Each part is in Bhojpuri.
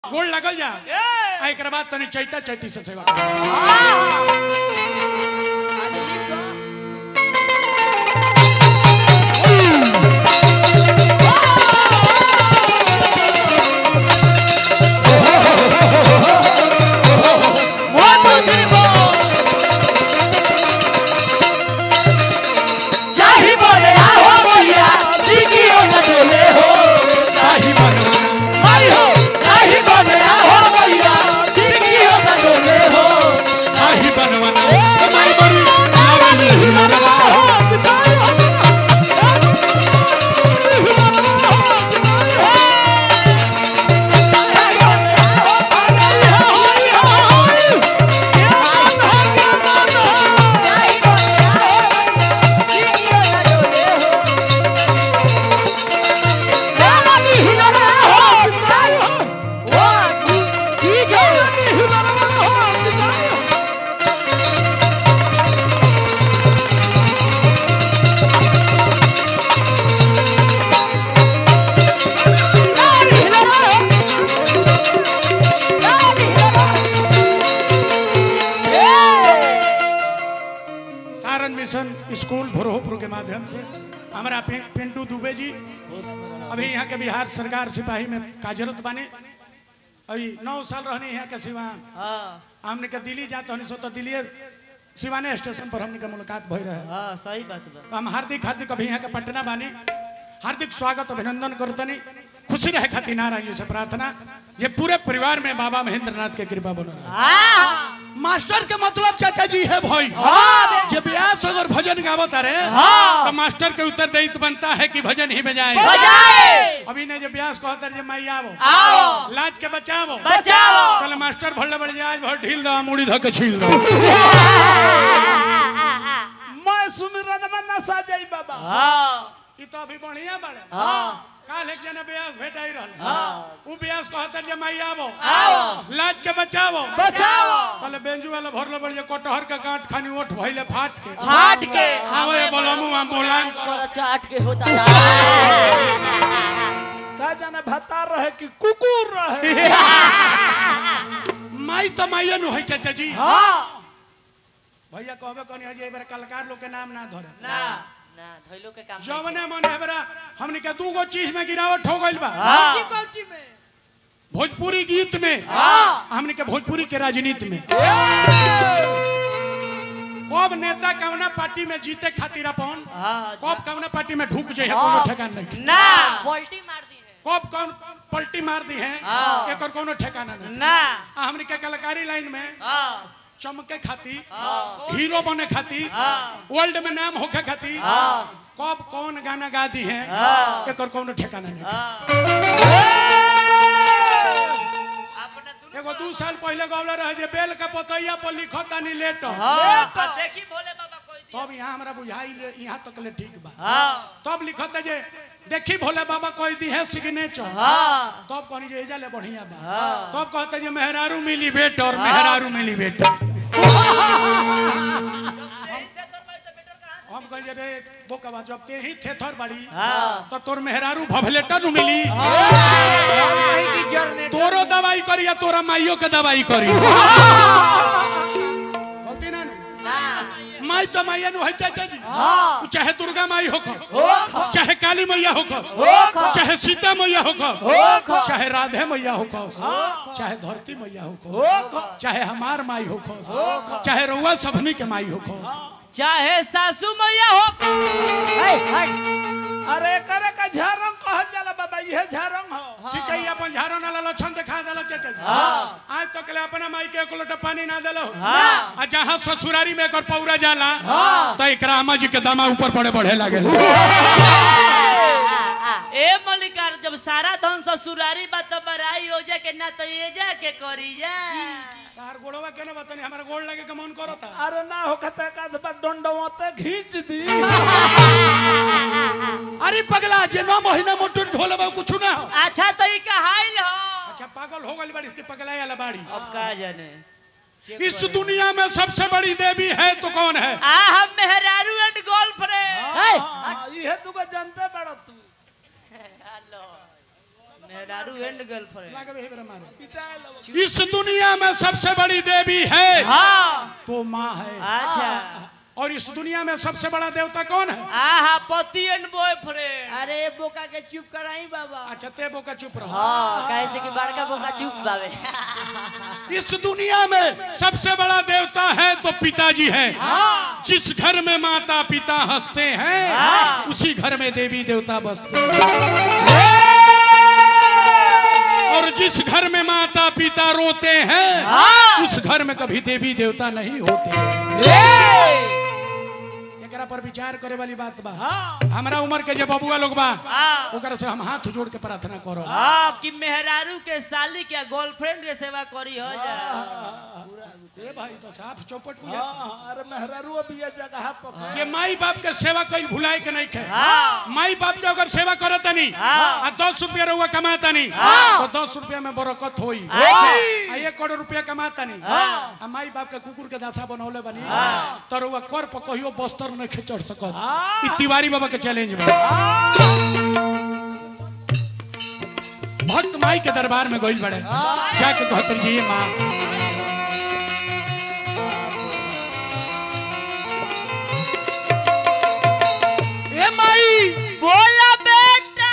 गोड़ लगल जा ए आ एक बाद तनी चैता चैती से सेवा कर आज लिख दो जाहि बोले आओ भैया जिगियो न डोले हो ताही बनवाना आई हो जाहि बोले आओ भैया जिगियो न डोले हो ताही बनवाना माई बड़ी लावनी हिमरवा हो सारण मिशन स्कूल भोरहोपुर के माध्यम से हमारा पि- पिंटू दुबे जी अभी यहाँ के बिहार सरकार सिपाही में कार्यरत बने अभी नौ साल रहने यहाँ के सिवान हमने के दिल्ली जाते हनी सो तो दिल्ली सिवाने स्टेशन पर हमने के मुलाकात भई रहे हाँ सही बात बा तो हम हार्दिक हार्दिक अभी यहाँ के पटना बानी हार्दिक स्वागत अभिनंदन करतनी खुशी रहे खातिर नारायण जी से प्रार्थना ये पूरे परिवार में बाबा महेंद्र नाथ के कृपा बनो रहे मास्टर के मतलब चाचा जी है भाई जब व्यास अगर भजन गावत अरे तो मास्टर के उत्तर दायित्व बनता है कि भजन ही बजाए अभी ने जब व्यास कहता है माई आवो आओ लाज के बचावो बचाओ कल मास्टर भल्ले बढ़ जाए भर ढील दो मुड़ी धो के छील दो मैं सुमिरन में नसा जाई बाबा हाँ ई तो अभी बढ़िया बड़े हाँ काल एक जना ब्यास भेटाई रहल उ ब्यास कहता जे माई आवो आओ लाज के बचावो बचाओ कल बेंजू वाला भरले बढ़ जे कटहर के गांठ खानी ओठ भइले फाट के फाट के आवो ये बोलमु आ बोलान करो चाट के होता का जाने भत्ता रहे कि कुकुर रहे माई तो माइए नु है चाचा जी हाँ भैया कहबे कनी है जे एबर कलाकार लोग के नाम ना धरे ना ना धइलो के काम जवने मन एबरा हमनी के दू गो चीज में गिरावट हो गइल बा हाँ भोजपुरी गीत में हाँ। हमनी के भोजपुरी के राजनीति में कब नेता कवना पार्टी में जीते खातिर अपन हाँ कब कवना पार्टी में ढुक जाए कोनो ठिकाना नहीं ना पलटी मार दी है कब कौन पलटी मार दी है हाँ। एकर कोनो ठिकाना नहीं ना आ हमनी के कलाकारी लाइन में हाँ चमके खातिर हाँ हीरो बने खातिर हाँ। वर्ल्ड में नाम होके खातिर हाँ। कब कौन गाना गा दी है हाँ। एकर कोनो ठिकाना नहीं हाँ अपने दुनू एगो दू साल पहले गौला रहे जे बेल का पतैया पर लिखो तानी लेट हाँ आ देखी भोले बाबा कोई दी तब यहाँ हमरा बुझाई ले यहाँ तक ले ठीक बा हाँ तब लिखत जे देखी भोले बाबा कोई दी है सिग्नेचर हाँ तब कहनी जे एजा ले बढ़िया बा हाँ तब कहते जे मेहरारू मिली बेटर मेहरारू मिली बेटर हम कहे जे रे बोकवा जब ते ही थे थर बड़ी हाँ। तो तोर मेहरारू भभलेटर नु मिली कहीं की जरनेटर तोरो दवाई करी या तोरा माइयो के दवाई करी बोलती ना नु? ना माई तो माइया नु है चाचा जी हाँ। उ चाहे दुर्गा माई होखस होखस। चाहे काली मैया होखस होखस। चाहे सीता मैया होखस होखस। चाहे राधे मैया होखस चाहे धरती मैया होखस होखस। चाहे हमार माई होखस चाहे रउआ सबनी के माई होखस चाहे सासू मैया हो हे हट अरे करे का झारंग कहल जाला बाबा यह झारंग हो ठीक है अपन झाड़ो ना लक्षण दिखा देला चाचा जी आज तक ले अपना माई के एक लोटा पानी ना देलो हाँ। आ जहाँ ससुरारी में एकर पौरा जाला तो एकरा अम्मा जी के दमा ऊपर पड़े बढ़े लागे ए मलिकार जब सारा धन ससुरारी बा तो बराई हो जा के ना तो ये जा के करी जा तार गोड़वा केने बतानी हमारा गोड़ लगे के मन करता अरे ना हो खता का दबा डंडवते खींच दी अरे पगला जे नौ महीना मोटर ढोले बा कुछ ना हो अच्छा तो ई कहाइल हो अच्छा पागल हो गई बड़ी इसकी पगला वाला बाड़ी अब का जाने इस दुनिया में सबसे बड़ी देवी है तो कौन है आ हम मेहरारू एंड गर्लफ्रेंड हे हाँ, इहे तू को जानते बड़ा तू हेलो मेहरारू एंड गर्लफ्रेंड लागे वही बेरा मारे पिटाए लगो इस दुनिया में सबसे बड़ी देवी है हाँ तो माँ है अच्छा और इस दुनिया में सबसे बड़ा देवता कौन है आहा पति एंड बॉयफ्रेंड अरे बोका के चुप कराई बाबा अच्छा तेबो का चुप रहो हाँ कैसे कि बड़का बोका चुप बावे इस दुनिया में सबसे बड़ा देवता है तो पिताजी है जिस घर में माता पिता हंसते हैं उसी घर में देवी देवता बसते हैं और जिस घर में माता पिता रोते हैं उस घर में कभी देवी देवता नहीं होते एकरा पर विचार करे वाली बात बा हमरा उम्र के जे बबुआ लोग बा हाँ। ओकरा से हम हाथ जोड़ के प्रार्थना करो हाँ कि मेहरारू के साली के गर्लफ्रेंड के सेवा करी हो जा ए भाई तो साफ चौपट बुझा हाँ, अरे मेहरारू अभी ये जगह पकड़ जे माई बाप के सेवा कई भुलाए के नहीं खे हाँ। माई बाप के अगर सेवा करत नहीं हाँ। आ दस रुपया रहुआ कमाता नहीं तो दस रुपया में बरकत होई अच्छा। आ एक करोड़ रुपया कमाता नहीं आ माई बाप के कुकुर के दासा बनौले बनी तो रहुआ कर पर कहियो बस्तर नहीं खे चढ़ सकत ई तिवारी बाबा के चैलेंज बा भक्त माई के दरबार में गइल बड़े जाके कहतर जी ये माँ ए माई बोला बेटा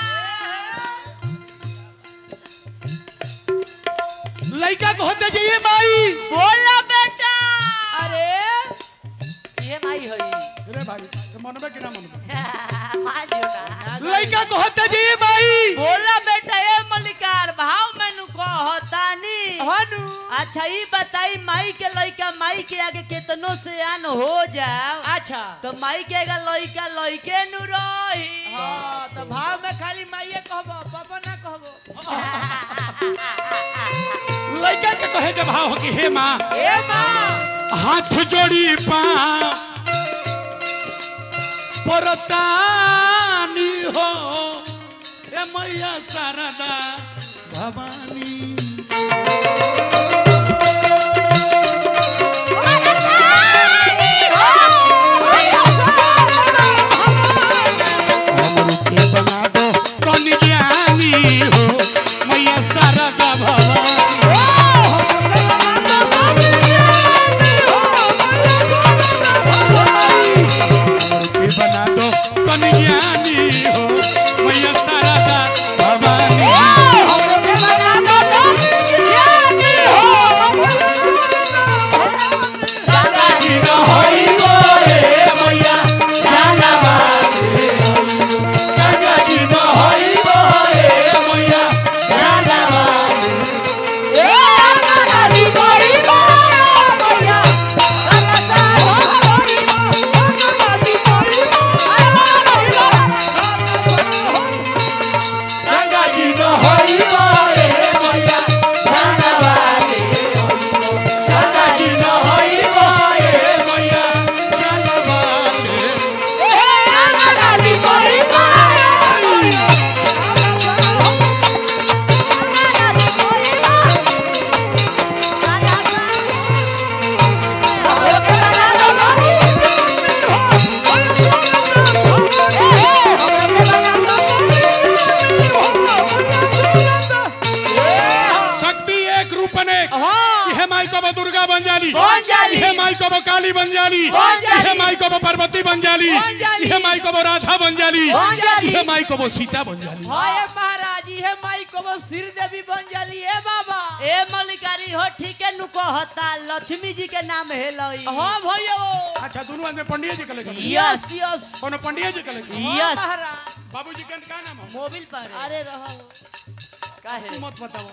लड़का को होते जी ये माई बोला बेटा अरे ये माई होई अरे भाई तो मनबे कि ना मनबे मान जो ना लड़का को होते जी ये माई बोला बेटा ए मलिकार भाव मेनू कहतानी हनु अच्छा ई बताई माई के लइका माई के आगे केतनो से आन हो जाओ अच्छा तो माई के आगे लइका लइके नु रही हाँ तो भाव में खाली माइये कहबो पापा ना कहबो लड़का के कहे के भाव हो कि हे माँ ए माँ हाथ जोड़ी पा परतानी हो ए मैया शारदा भवानी हमरू के बना दो कौन ज्ञानी हो मैया शारदा भवानी के बना दो कौन ज्ञानी हो मैया शारदा भवानी जी न होई गोरे मैया जानवा गंगा जी न होई गोरे मैया जानवा गंगा जी न होई गोरे मैया जानवा गंगा जी न होई गोरे मैया जानवा शक्ति एक रूप अनेक यह माई को वो दुर्गा बन जाली बन जाली। यह माई को वो काली बन जाली बन जाली। यह माई को वो पार्वती बन जाली बन जाली। यह माई को वो राधा बन जाली बन जाली। यह माई को वो सीता बन जाली हाय महाराज ये माई को वो सिर देवी बन जाली ए बाबा ए मलिकारी हो ठीक है नु कहता लक्ष्मी जी के नाम है लई हाँ भैया अच्छा दोनों आदमी पंडित जी के लगे यस यस कोनो पंडित जी के लगे हाँ, यस महाराज बाबूजी के का नाम हो मोबिल पर है। अरे रहो काहे तू मत बताओ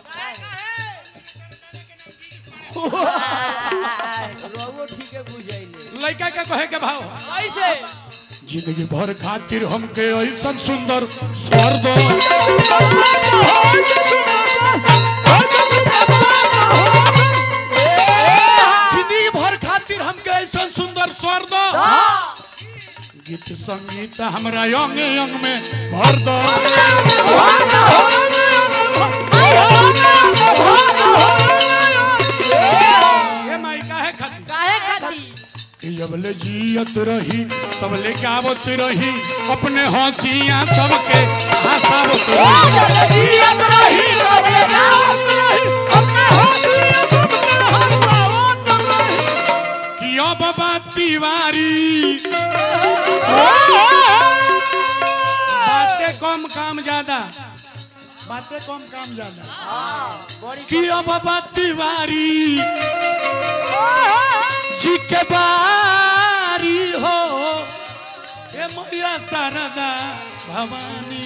रहो ठीक है बुझाइले लड़का के कहे के भाव कैसे जिंदगी भर खातिर हमके ऐसा सुंदर स्वर दो जिंदगी भर खातिर हमके ऐसा सुंदर स्वर दो गीत संगीत हमरा अंग अंग में भर दो ये माई काहे खातिर काहे खाती कि जब ले जियत रही तब लेके आवत रही अपने हंसिया सबके हंसावत रही कि अब बात तिवारी बातें कम काम ज्यादा बातें कम काम ज्यादा कि अब बात तिवारी जी के बारी हो हे मैया शारदा भवानी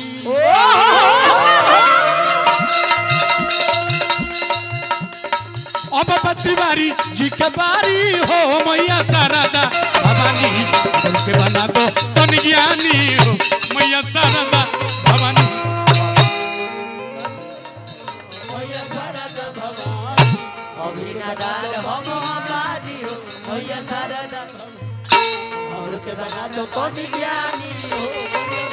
अब तिवारी जी के बारी हो मैया शारदा भवानी दिल के बना दो तन ज्ञानी हो मैया शारदा भवानी अभिनादार हम हमारी हो भैया सारा हमरो के बना दो कौन ज्ञानी हो